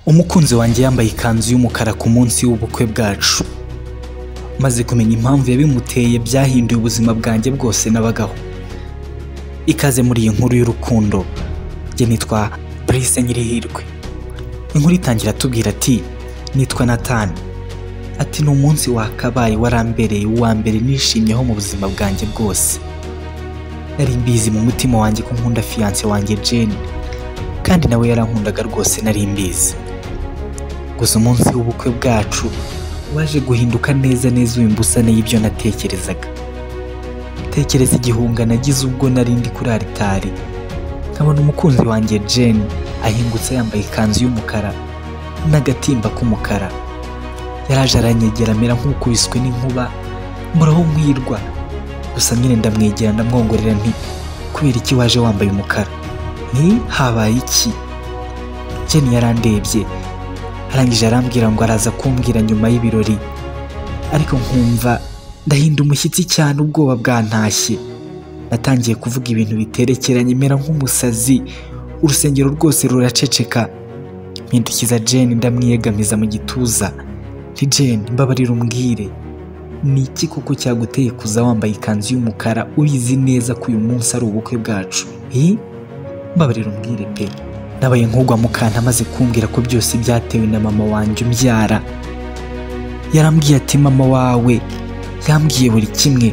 umukunzi wanjye yambaye ikanzu y'umukara ku munsi w'ubukwe bwacu maze kumenya impamvu yabimuteye byahinduye ubuzima bwanjye bwose nabagaho ikaze muri iyi nkuru y'urukundo njye nitwa Brice Nyirihirwe inkuru itangira atubwira ati nitwa Nathan ati ni umunsi wakabaye warambereye uwa mbere nishimyeho mu buzima bwanjye bwose nari mbizi mu mutima wanjye ko nkunda fiyanse wanjye Jane kandi nawe yarankundaga rwose nari mbizi gusa umunsi w'ubukwe bwacu waje guhinduka neza neza uyu mbusane y'ibyo natekerezaga tekereza igihunga nagize ubwo nari ndi kuri aritari nkabona umukunzi wanjye Jane ahingutse yambaye ikanzu y'umukara n'agatimba k'umukara yaraje aranyegera amera nk'ukubiswe n'inkuba muraho nkwirwa gusa nyine ndamwegera ndamwongorera nti kubera iki waje wambaye umukara nti habaye iki Jane yarandebye arangije arambwira ngo araza kumbwira nyuma y'ibirori ariko nkumva ndahinda umushyitsi cyane ubwoba bwantashye natangiye kuvuga ibintu biterekeranye mera nk'umusazi urusengero rwose ruraceceka mpindukiza Jane ndamwiyegamiza mu gituza nti Jane mbabarira umbwire ni iki koko cyaguteye kuza wambaye ikanzu y'umukara ubizi neza ko uyu munsi ari ubukwe bwacu hi mbabarira umbwire pe nabaye nkugwa mu kantu amaze kumbwira ko byose byatewe na mama wanjye umbyara yarambwiye ati mama wawe yambwiye buri kimwe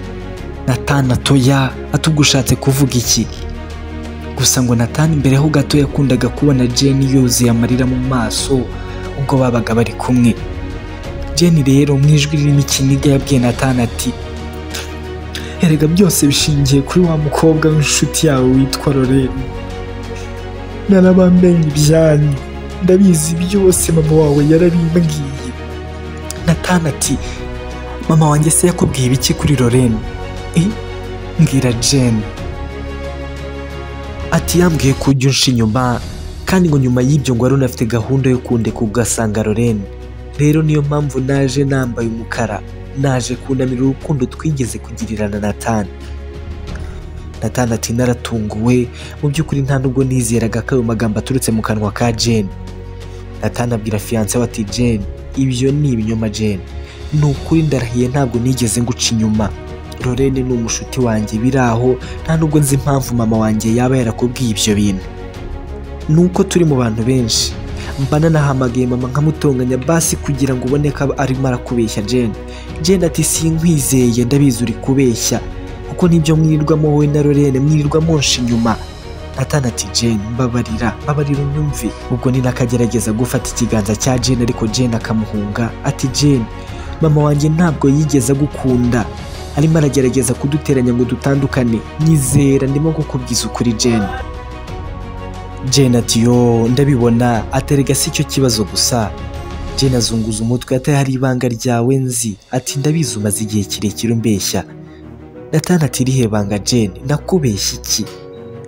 natana toya atugushatse kuvuga iki gusa ngo natana imbere ho gato yakundaga kubona Jane yuzuye amarira mu maso ubwo babaga bari kumwe Jane rero mu ijwi ririmo ikiniga yabwiye natana ati erega byose bishingiye kuri wa mukobwa w'inshuti yawe witwa Lorraine narabamenye ibyanyu ndabizi byose mama wawe yarabimbwiye natana ati mama wanjye se yakubwiye ibiki kuri Lorraine i mbwira Jane ati yambwiye ko ujya unsha inyuma kandi ngo nyuma y'ibyo ngo wari unafite gahunda yo kundeka ugasanga Lorraine rero niyo mpamvu naje nambaye umukara naje kunamira urukundo twigeze kugirirana na Nathan Nathan ati naratunguwe mu by'ukuri nta nubwo nizeraga ko ayo magambo aturutse mu kanwa ka Jane Nathan abwira fiyanse we ati Jane ibyo ni ibinyoma Jane ni ukuri ndarahiye ntabwo nigeze nguca inyuma Lorraine ni umushuti wanjye biraho nta nubwo nzi impamvu mama wanjye yaba yarakubwiye ibyo bintu nuko turi mu bantu benshi mba nanahamagaye mama nkamutonganya basi kugira ngo ubone ko aba arimo arakubeshya Jane Jane ati sinkwizeye ndabizi uri kubeshya kuko nibyo mwirirwamo wowe na Lorene mwirirwa monsha inyuma Nathan ati Jane mbabarira mbabarira unyumve ubwo ni nakagerageza gufata ikiganza cya Jane ariko Jane akamuhunga ati Jane mama wanjye ntabwo yigeze agukunda arimo aragerageza kuduteranya ngo dutandukane nyizera ndimo kukubwiza ukuri Jane Jane ati yo ndabibona aterega si cyo kibazo gusa Jane azunguza umutwe ati hari ibanga ryawe nzi ati ndabizi umaze igihe kirekire umbeshya Nathan ati irihe banga Jane nakubeshya iki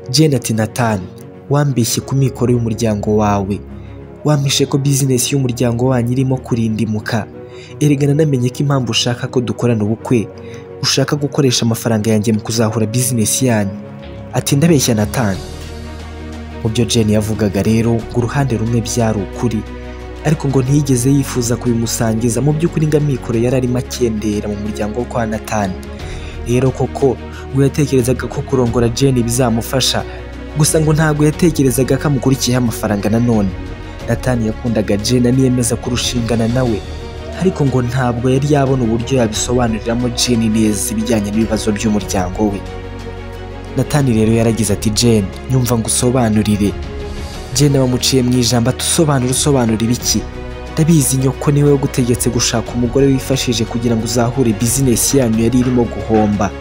Jane ati Nathan wambeshye ku mikoro y'umuryango wawe wampishe ko bizinesi y'umuryango wanyu irimo kurindimuka erega nanamenye ko impamvu ushaka ko dukorana ubukwe ushaka gukoresha amafaranga yanjye mu kuzahura bizinesi yanyu ati ndabeshya Nathan mu byo Jane yavugaga rero ngo uruhande rumwe byari ukuri ariko ngo ntiyigeze yifuza kubimusangiza mu by'ukuri ngo amikoro yari arimo akendera mu muryango wo kwa Nathan rero koko ngo yatekerezaga ko kurongora Jane bizamufasha gusa ngo ntabwo yatekerezaga ko amukurikiyeho amafaranga nanone Nathan yakundaga Jane aniyemeza kurushingana nawe ariko ngo ntabwo yari yabona uburyo yabisobanuriramo Jane neza ibijyanye n'ibibazo by'umuryango we Natani rero yaragize ati Jane nyumva ngo usobanurire Jane bamuciye mu ijambo atusobanura usobanura ibiki ndabizi nyoko niwe wagutegetse gushaka umugore wifashije kugira ngo uzahure bizinesi yanyu yari irimo guhomba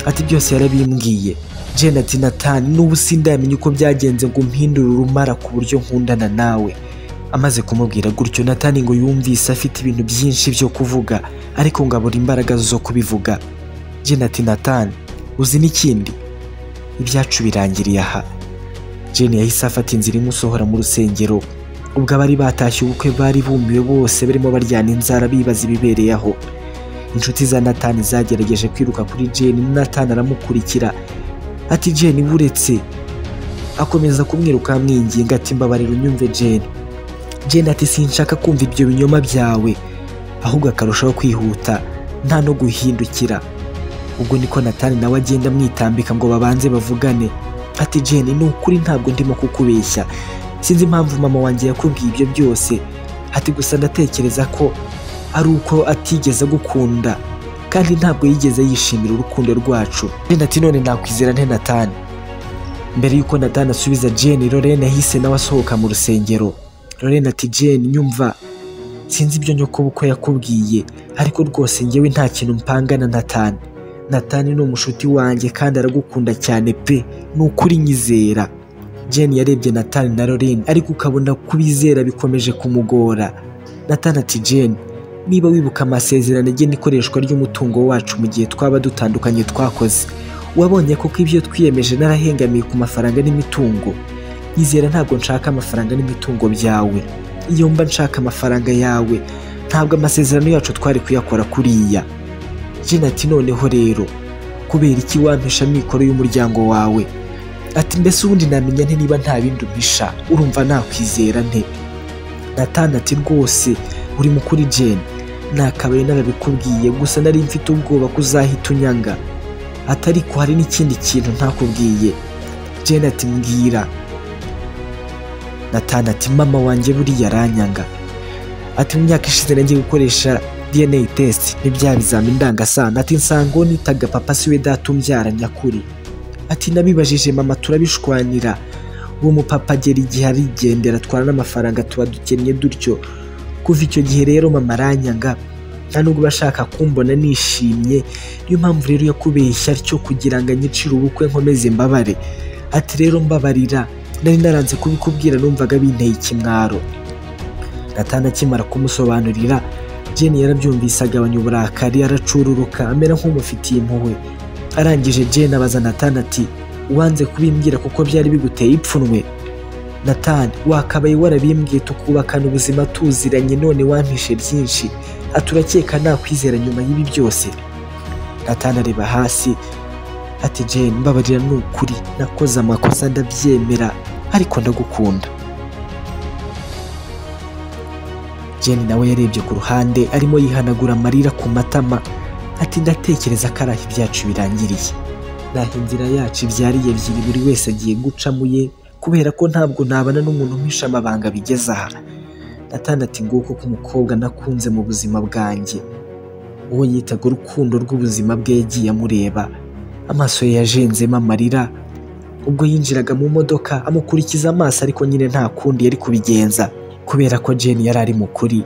ati byose yarabimbwiye Jane ati Natani n'ubu sindamenye uko byagenze ngo umpindure urumara ku buryo nkundana nawe amaze kumubwira gutyo Natani ngo yumvise afite ibintu byinshi byo kuvuga ariko ngo abura imbaraga zo kubivuga Jane ati Natani uzi n'ikindi ibyacu birangiriye aha Jane yahise afata inzira imusohora mu rusengero ubwo abari batashye ubukwe bari bumiwe bose barimo baryana inzara bibaza ibibereye aho inshuti za Nathan zagerageje kwiruka kuri Jane Nathan aramukurikira ati Jane buretse akomeza kumwiruka amwinginga ati mbabarira unyumve Jane jenda ati sinshaka kumva ibyo binyoma byawe ahubwo akarushaho kwihuta nta no guhindukira ubwo niko natani nawe agenda amwitambika ngo babanze bavugane ati jeni ni ukuri ntabwo ndimo kukubeshya sinzi impamvu mama wanjye yakubwiye ibyo byose ati gusa ndatekereza ko ari uko atigeze agukunda kandi ntabwo yigeze yishimira urukundo rwacu jeni ati none nakwizera nte natani mbere y'uko natani asubiza jeni lorena yahise nawe asohoka mu rusengero lorena ati jeni nyumva sinzi ibyo nyokobukwe yakubwiye ariko rwose ngewe nta kintu mpangana natani natani ni umushuti wanjye kandi aragukunda cyane pe ni ukuri nyizera jeni yarebye natani na lorena ariko ukabona kubizera bikomeje kumugora natani ati jeni niba wibuka amasezerano agena ikoreshwa ry'umutungo wacu mu gihe twaba dutandukanye twakoze wabonye koko ibyo twiyemeje narahengamiye ku mafaranga n'imitungo nyizera ntabwo nshaka amafaranga n'imitungo byawe iyo mba nshaka amafaranga yawe ntabwo amasezerano yacu twari kuyakora kuriya jena ati noneho rero kubera iki wampisha amikoro y'umuryango wawe ati mbese ubundi namenya nte niba nta bindi umpisha urumva nakwizera nte natana ati rwose uri mukuri jeni nakabaye narabikubwiye gusa nari mfite ubwoba ko uzahita unyanga ati ariko hari n'ikindi kintu ntakubwiye jeni ati mbwira natana ati mama wanjye buriya aranyanga ati mu myaka ishize nagiye gukoresha DNA test ni bya bizamini ndangasano ati nsanga uwo nitaga papa siwe data umbyara nyakuri ati nabibajije mama turabishwanira uwo mupapa agera igihe arigendera atwara n'amafaranga tuba dukennye dutyo kuva icyo gihe rero mama aranyanga nta nubwo uba ashaka kumbona nishimye niyo mpamvu rero yakubeshya atyo kugira ngo anyicire ubukwe nkomeze mbabare ati rero mbabarira nari naranze kubikubwira numvaga binteye ikimwaro natana akimara kumusobanurira jeni yarabyumvise agabanya uburakari aracururuka amera nk'umufitiye impuhwe arangije jeni abaza natani ati wanze kubimbwira kuko byari biguteye ipfunwe natani wakabaye warabimbwiye tukubakana ubuzima tuziranye none wampishe byinshi aturakeka nakwizera nyuma y'ibi byose natani areba hasi ati jeni mbabarira ni ukuri nakoze amakosa ndabyemera ariko ndagukunda jeni nawe yarebye ku ruhande arimo yihanagura amarira ku matama ati ndatekereza ko ari aho ibyacu birangiriye ni aho inzira yacu ibyariye ebyiri buri wese agiye gucamo ye kubera ko ntabwo nabana n'umuntu umpisha amabanga bigeze aha natandatu nguko k'umukobwa nakunze mu buzima bwanjye uwo yitaga urukundo rw'ubuzima bwe yagiye amureba amaso ye yajenzemo amarira ubwo yinjiraga mu modoka amukurikiza amaso ariko nyine nta kundi yari kubigenza kubera ko jeni yari ari mukuri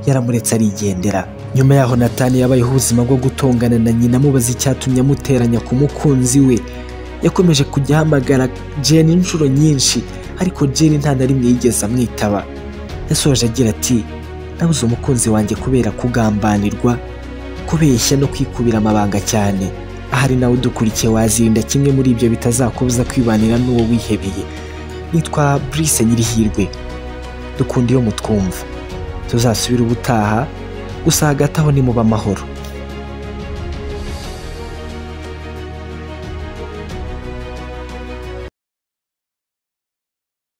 yaramuretse arigendera nyuma yaho natani yabayeho ubuzima bwo gutongana na nyina amubaza icyatumye amuteranya ku mukunzi we yakomeje kujya ahamagara jeni inshuro nyinshi ariko jeni nta na rimwe yigeze amwitaba yasoje agira ati nabuze umukunzi wanjye kubera kugambanirwa kubeshya no kwikubira amabanga cyane ahari nawe udukurikiye wazirinda kimwe muri ibyo bitazakubuza kwibanira n'uwo wihebeye nitwa Brice Nyirihirwe dukunda iyo mutwumva tuzasubire ubutaha gusa hagati aho ni muba amahoro